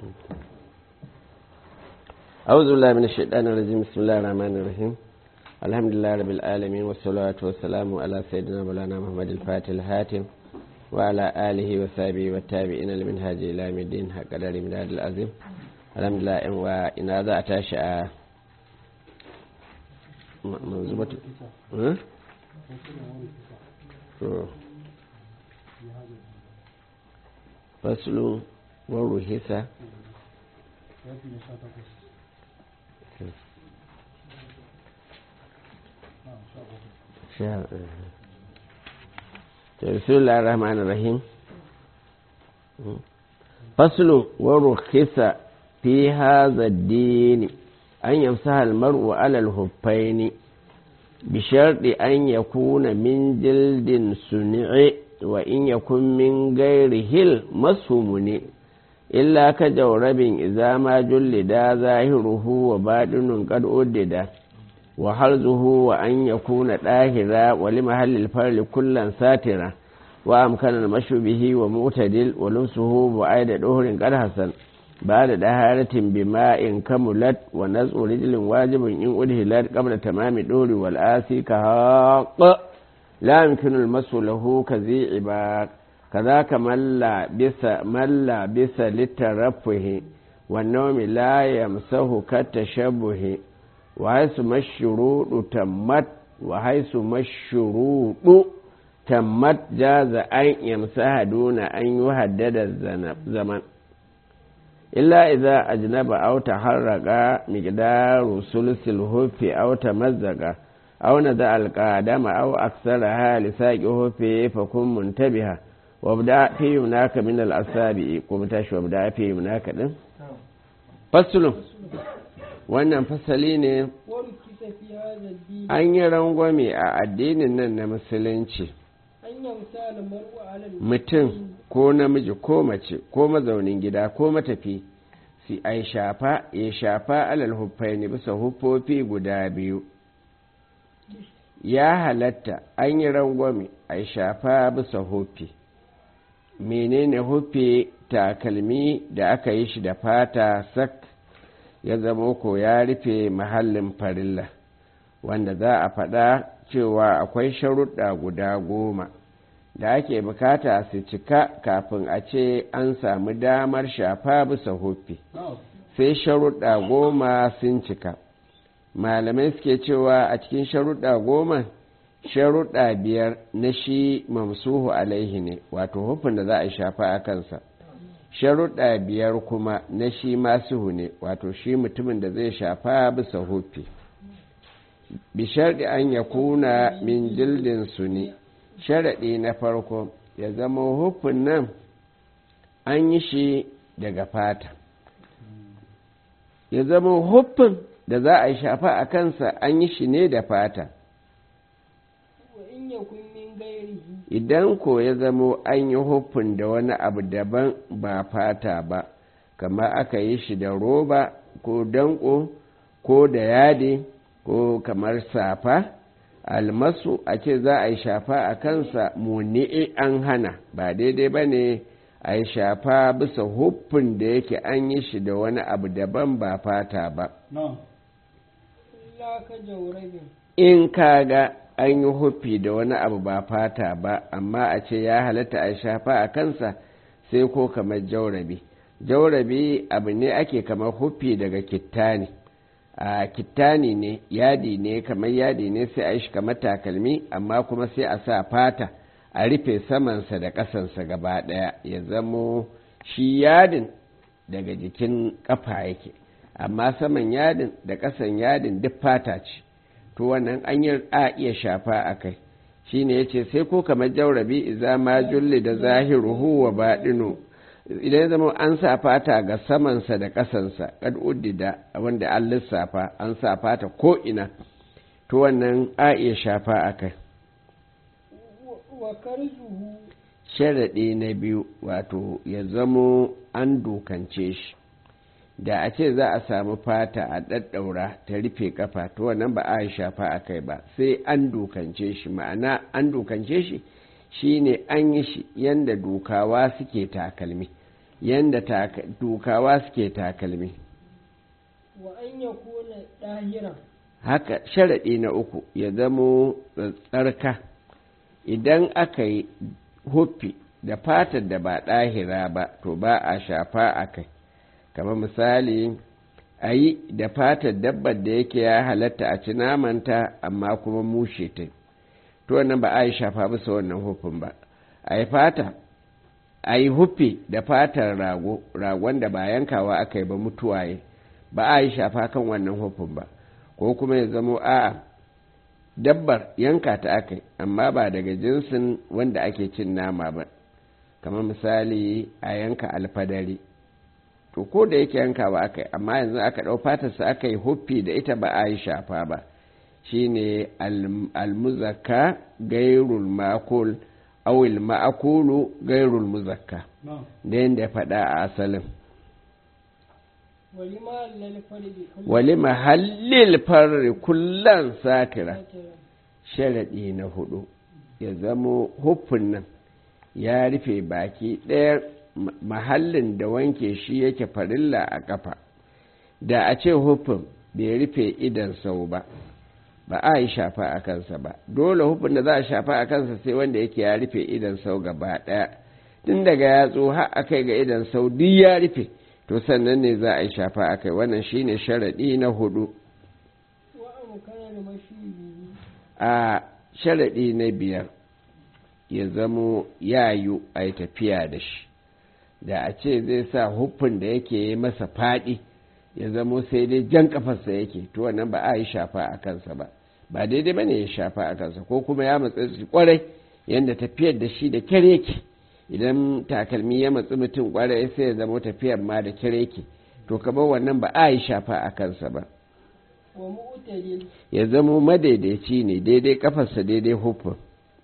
أعوذ بالله من الشيطان الرجيم بسم الله الرحمن الرحيم الحمد لله رب العالمين والصلاة والسلام على سيدنا مولانا محمد الفاتح الهاتم وعلى آله وصحبه والتابعين لمنهاج إلى يوم الدين حق قدر مداد العظيم الحمد لله وإن هذا أتاشى منظومة فصل ورهسة بسم الله الرحمن الرحيم فصل ورخص في هذا الدين أن يمسح المرء على الهفين بشرط أن يكون من جلد سنع وإن يكن من غيره المسهم إلا كجورب إذا ما جلد ظاهره وباطن قد أدد وحرزه وأن يكون طاهرا ولمحل الفرل كلا ساترا وأمكن المشي به ومعتدل ولمسه بعيد دهر قد حسن بعد دهارة بماء كملت ونزع رجل واجب إن أدهلت قبل تمام الدهر والآسي كهاق لا يمكن المس له كذي عباد كذاك من لا بس من لا بس للترفه والنوم لا يمسه كالتشبه وحيث ما الشروط تمت وحيث ما الشروط تمت جاز أن يمسح دون أن يهدد الزمن إلا إذا أجنب أو تحرق مقدار ثلث الهف أو تمزق أو ندع القادم أو أكثرها لساق هفه فكن منتبها وابدأ في هناك من الأصابع قمتش وابدأ في هناك فصل wannan fasali ne an yi rangwame a addinin nan na musulunci mutum ko namiji ko mace ko mazaunin gida ko matafi si ai shafa ya shafa alal huffaini bisa huffofi guda biyu ya halatta an yi rangwame a shafa bisa huffi menene huffi takalmi da aka yi shi da fata sak ya zama ko ya rufe mahallin farilla wanda za a faɗa cewa akwai sharuɗa guda goma da ake bukata su cika kafin a ce an samu damar shafa bisa huffi sai sharuɗa goma sun cika malamai suke cewa a cikin sharuɗa goma sharuɗa biyar na shi mamsuhu alaihi ne wato hufin da za a shafa a kansa sharuɗa biyar kuma na shi masuhu ne wato shi mutumin da zai shafa bisa hufi bisharɗi an ya kuna min jildin su ne sharaɗi na farko ya zama hufin nan an yi shi daga fata ya zama hufin da za a shafa a kansa an yi shi ne da fata idan ko ya zamo an yi hufin da wani abu daban ba fata ba kamar aka yi shi da roba ko danko ko da yadi ko kamar safa almasu a ce za a yi shafa a kansa muni'i an hana ba daidai ba ne a yi shafa bisa hufin da yake an yi shi da wani abu daban ba fata ba in kaga an yi hufi da wani abu ba fata ba amma a ce ya halatta a shafa a kansa sai ko kamar jaurabi jaurabi abu ne ake kamar hufi daga kittani a kittani ne yadi ne kamar yadi ne sai a yi shi kamar takalmi amma kuma sai a sa fata a rufe samansa da ƙasansa gaba ɗaya ya zamo shi yadin daga jikin ƙafa yake amma saman yadin da ƙasan yadin duk fata ce to wannan an yi a iya shafa a kai shi ne ya ce sai ko kamar jaurabi iza ma julli da zahiruhu wa baɗinu idan ya zama an sa fata ga samansa da ƙasansa kad uddida wanda an lissafa an sa fata ko ina to wannan a iya shafa a kai sharaɗi na biyu wato ya zamo an dokance shi da a ce za a samu fata a ɗaɗɗaura ta rufe kafa to wannan ba a shafa a kai ba sai an dokance shi ma'ana an dokance shi shine an yi shi yanda dukawa suke takalmi yanda dukawa suke takalmi wa an ya kuna ɗahiran haka sharaɗi na uku ya zamo tsarka idan aka yi huffi da fatar da ba ɗahira ba to ba a shafa a kai kamar misali a yi da fatar dabbar da yake ya halatta a ci namanta amma kuma mushe ta to wannan ba a yi shafa bisa wannan hufin ba a yi fata a yi huffi da fatar rago ragon da ba yankawa aka yi ba mutuwaye ba a yi shafa kan wannan hufin ba ko kuma ya zamo a'a dabbar yanka ta aka amma ba daga jinsin wanda ake cin nama ba kamar misali a yanka alfadari to ko da yake yankawa aka yi amma yanzu aka ɗau fatarsa aka yi huffi da ita ba a yi shafa ba shine almuzakka gairul makul awil ma'akulu gairul muzakka da yadda ya faɗa a asalin wali mahallil farri kullan satira sharaɗi na hudu ya zamo huffin nan ya rufe baki ɗaya mahallin da wanke shi yake farilla a ƙafa da a ce huffin bai rufe idan sau ba ba a yi shafa a kansa ba dole hufin da za a shafa a kansa sai wanda yake ya rufe idan sau gaba ɗaya tun daga yatsu har a kai ga idan sau duk ya rufe to sannan ne za a yi shafa a kai wannan shine sharaɗi na hudu a sharaɗi na biyar ya zamo yayu a yi tafiya da shi da a ce zai sa hufin da yake yi masa faɗi ya zamo sai dai jan kafarsa yake to wannan ba a yi shafa a kansa ba ba daidai ba ne ya shafa a kansa ko kuma ya matsa shi kwarai yadda tafiyar da shi da kyar yake idan takalmi ya matsi mutum kwarai sai ya zamo tafiyar ma da kyar yake to kamar wannan ba a yi shafa a kansa ba ya zamo madaidaici ne daidai kafarsa daidai hufin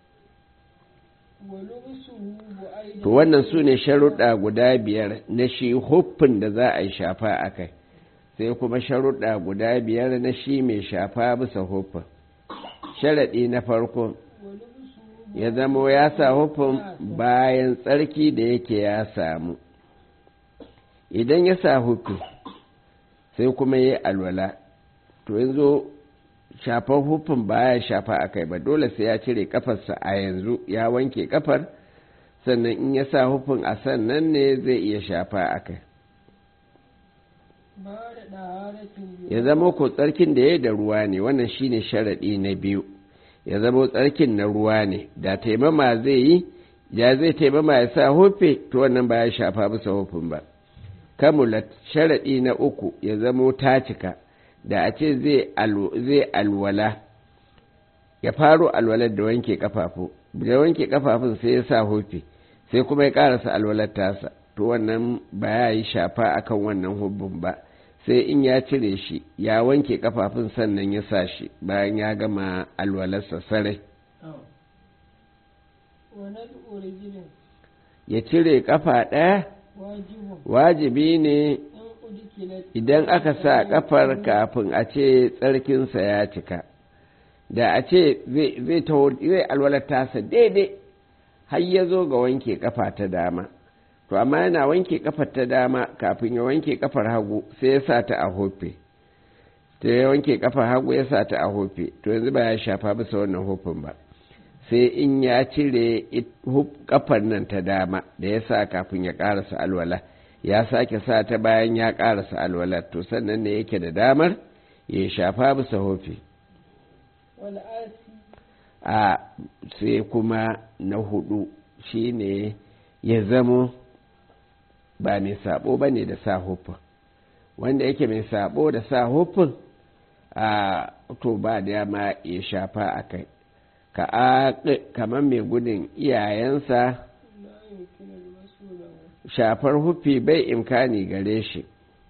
to wannan su ne sharuɗa guda biyar na shi huffin da za a yi shafa a kai sai kuma sharuɗa guda biyar na shi mai shafa bisa huffin sharaɗi na farko ya zamo ya sa huffin bayan tsarki da yake ya samu idan ya sa huffi sai kuma ya yi alwala to yanzu shafar hufin baya shafa a kai ba dole sai ya cire kafarsa a yanzu ya wanke kafar sannan in ya sa hufin a sannan ne zai iya shafa a kai ya zama ko tsarkin da ya da ruwa ne wannan shine sharaɗi na biyu ya zama tsarkin na ruwa ne da taimama zai yi ya zai taimama ya sa hufe to wannan ba ya shafa bisa hufin ba kamulat sharaɗi na uku ya zamo ta cika da a ce zai alwala ya faro alwalar da wanke kafafu da wanke kafafun sai ya sa hufi sai kuma ya karasa alwalar tasa to wannan ba ya yi shafa akan wannan hubbun ba sai in ya cire shi ya wanke kafafun sannan ya sa shi bayan ya gama alwalarsa sarai ya cire kafa ɗaya wajibi ne idan aka sa kafar kafin a ce tsarkinsa ya cika da a ce zai zai alwalar tasa daidai har ya zo ga wanke kafa ta dama to amma yana wanke kafar ta dama kafin ya wanke kafar hagu sai ya sa ta a hofe ta ya wanke kafar hagu ya sa ta a hofe to yanzu ba ya shafa bisa wannan hofin ba sai in ya cire kafar nan ta dama da ya sa kafin ya karasa alwala ya sake sa ta bayan ya karasa alwala to sannan ne yake da damar ya shafa bisa hofe a sai kuma na hudu shine ya zamo ba mai sabo ba ne da sa hufin wanda yake mai sabo da sa hufin a to ba da ma ya shafa a kai kamar mai gudun iyayensa shafar hufi bai imkani gare shi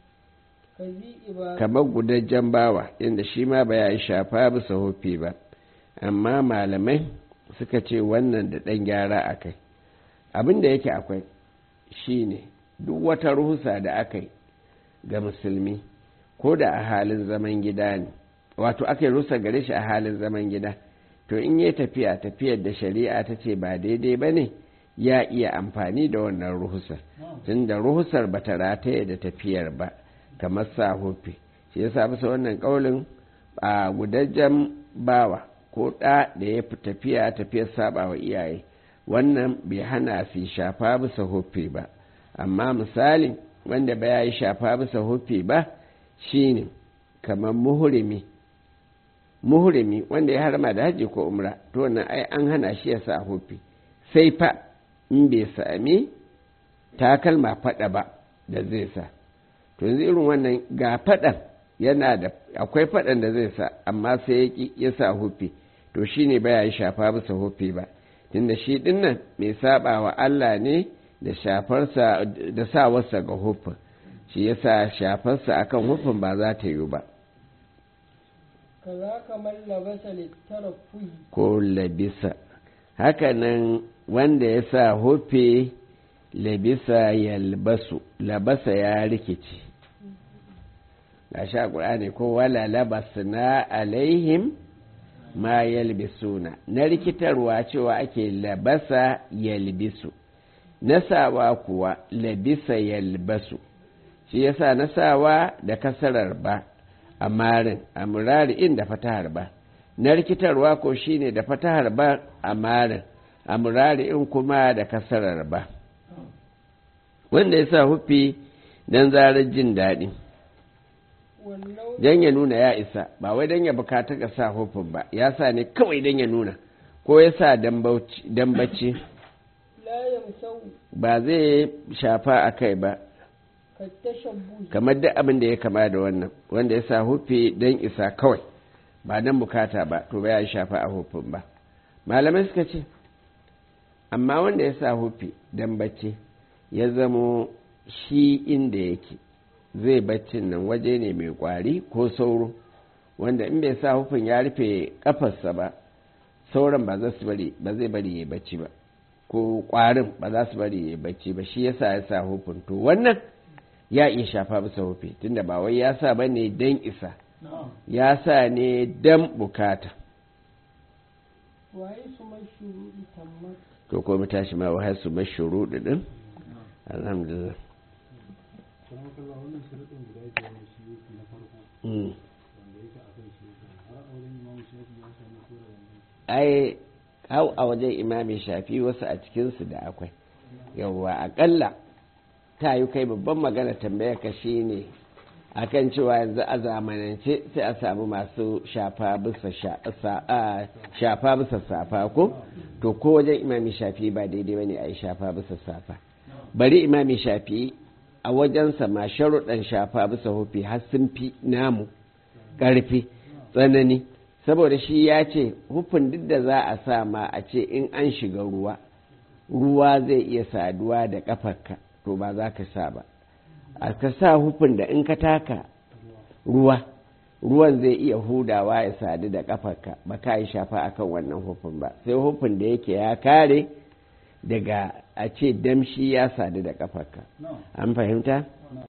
kamar gudajen bawa inda shi ma ba ya yi shafa bisa hufi ba amma malamai suka ce wannan da ɗan gyara a kai abin da yake akwai shi ne duk wata ruhusa da aka yi ga musulmi ko da a halin zaman gida ne wato aka yi rusa gare shi a halin zaman gida to in yi tafiya tafiyar da shari'a ta ce ba daidai ba ne ya iya amfani da wannan ruhusa tunda ruhusar ba ta rataye da tafiyar ba kamar sa hufi shi yasa bisa wannan kaulin a gudajen bawa ko ɗa da ya fi tafiya tafiyar saba wa iyaye wannan bai hana su shafa bisa hufi ba amma misali wanda ba ya yi shafa bisa hufi ba shine kamar muhurimi muhurimi wanda ya harma da hajji ko umra to wannan ai an hana shi ya sa hufi sai fa in bai sami takalma fada ba da zai sa to yanzu irin wannan ga fadan yana da akwai fadan da zai sa amma sai ya ki ya sa hufi to shine baya yi shafa bisa hufi ba tunda shi dinnan mai saba wa Allah ne da shafarsa da sawarsa ga hufin shi yasa shafarsa akan hufin ba za ta yi ba kaza kamar labasa littarafuhi ko labisa hakanan wanda ya sa hufe labisa yalbasu labasa ya rikici ga sha ƙur'ani ko wala labasna alaihim ma yalbisuna na rikitarwa cewa ake labasa yalbisu nasawa kuwa labisa yalbasu shi yasa nasawa da kasarar ba a marin a murari inda fatahar ba na rikitarwa ko shine da fatahar ba a marin a murari in kuma da kasarar ba wanda ya sa hufi don zarar jin daɗi wannan don ya nuna ya isa ba wai don ya bukata ka sa hufin ba ya sa ne kawai don ya nuna ko ya sa don bacci la yamsau ba zai shafa a kai ba ka tashabbuhi kamar duk abin da ya kama da wannan wanda ya sa hufi don isa kawai ba don bukata ba to ba ya shafa a hufin ba malamai suka ce amma wanda ya sa hufi don bacci ya zamo shi inda yake zai baccin nan waje ne mai kwari ko sauro wanda in bai sa hufin ya rufe kafarsa ba sauran ba za su bari ba zai bari ya bacci ba ko kwarin ba za su bari ya bacci ba shi yasa ya sa hufin to wannan ya iya shafa bisa hufi tunda ba wai ya sa bane dan isa ya sa ne dan bukata waye su mashruɗi tammat to ko mu tashi ma wa hasu mashuru din alhamdulillah kuma kalla wannan sharaɗin guda biyar na shi yake na farko Mm. wanda yake a kan shi yake har auren imamu shafi ya samu kora wannan ai hau a wajen imami shafi wasu a cikinsu da akwai yawwa akalla ta yi kai babban magana tambaya ka shi ne akan cewa yanzu a zamanance sai a samu masu shafa bisa sha- sa- a, shafa bisa safa ko to ko wajen imami shafi ba daidai bane a yi shafa bisa safa bari imami shafi a wajensa ma sharuɗan shafa bisa hufi har sun fi namu ƙarfi tsanani saboda shi ya ce hufin duk da za a sa ma a ce in an shiga ruwa ruwa zai iya saduwa da ƙafarka to ba za ka sa ba a ka sa hufin da in ka taka ruwa ruwan zai iya hudawa ya sadu da ƙafarka ba ka yi shafa akan wannan hufin ba sai hufin da yake ya kare daga a ce damshi ya sadu da ƙafarka na'am an fahimta